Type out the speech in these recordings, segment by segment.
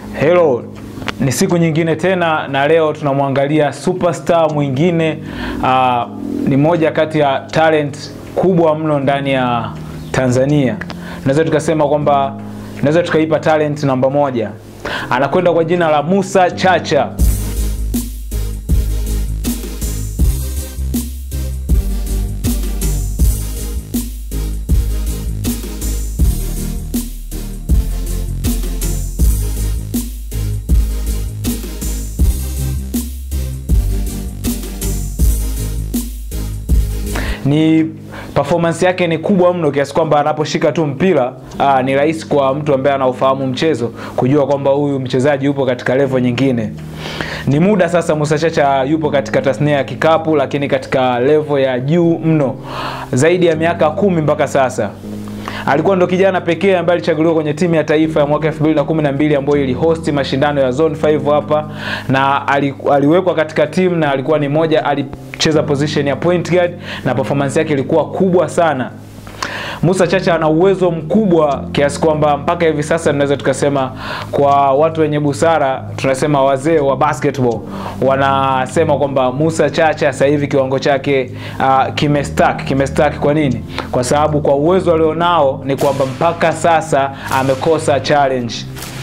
Hello, ni siku nyingine tena na leo tunamwangalia superstar mwingine. Uh, ni moja kati ya talent kubwa mno ndani ya Tanzania. Naweza tukasema kwamba naweza tukaipa talent namba moja. Anakwenda kwa jina la Musa Chacha. ni performance yake ni kubwa mno kiasi kwamba anaposhika tu mpira aa, ni rahisi kwa mtu ambaye anaufahamu mchezo kujua kwamba huyu mchezaji yupo katika level nyingine. Ni muda sasa Musa Chacha yupo katika tasnia ya kikapu, lakini katika level ya juu mno, zaidi ya miaka kumi mpaka sasa alikuwa ndo kijana pekee ambaye alichaguliwa kwenye timu ya taifa ya mwaka 2012 ambayo ilihost mashindano ya Zone 5 hapa na aliwekwa katika timu na alikuwa ni moja, alicheza position ya point guard na performance yake ilikuwa kubwa sana. Musa Chacha ana uwezo mkubwa kiasi kwamba mpaka hivi sasa tunaweza tukasema, kwa watu wenye busara, tunasema wazee wa basketball wanasema kwamba Musa Chacha sasa hivi kiwango chake uh, kimestack. Kimestack kwa nini? Kwa sababu kwa uwezo alionao ni kwamba mpaka sasa amekosa challenge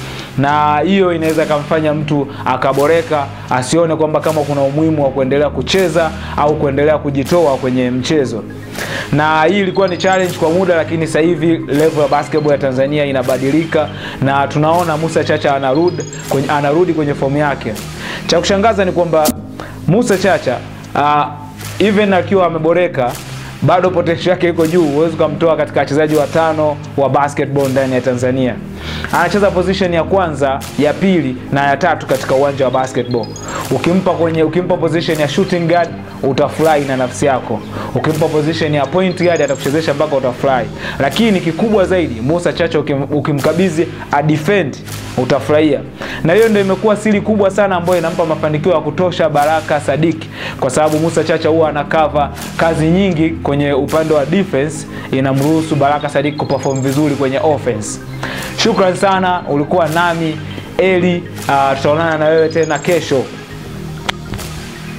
na hiyo inaweza kumfanya mtu akaboreka, asione kwamba kama kuna umuhimu wa kuendelea kucheza au kuendelea kujitoa kwenye mchezo. Na hii ilikuwa ni challenge kwa muda, lakini sasa hivi level ya basketball ya Tanzania inabadilika na tunaona Musa Chacha anarudi kwenye, anarudi kwenye fomu yake. Cha kushangaza ni kwamba Musa Chacha uh, even akiwa ameboreka bado potential yake iko juu. Huwezi ukamtoa katika wachezaji watano wa basketball ndani ya Tanzania. Anacheza position ya kwanza, ya pili na ya tatu katika uwanja wa basketball. Ukimpa kwenye ukimpa position ya shooting guard utafurahi na nafsi yako. Ukimpa position ya point guard atakuchezesha mpaka utafurahi. Lakini kikubwa zaidi, Musa Chacha ukim, ukimkabidhi a defend utafurahia. Na hiyo ndio imekuwa siri kubwa sana ambayo inampa mafanikio ya kutosha Baraka Sadiki, kwa sababu Musa Chacha huwa ana cover kazi nyingi kwenye upande wa defense, inamruhusu Baraka Sadiki kuperform vizuri kwenye offense. Shukran sana, ulikuwa nami Eli. Uh, tutaonana na wewe tena kesho.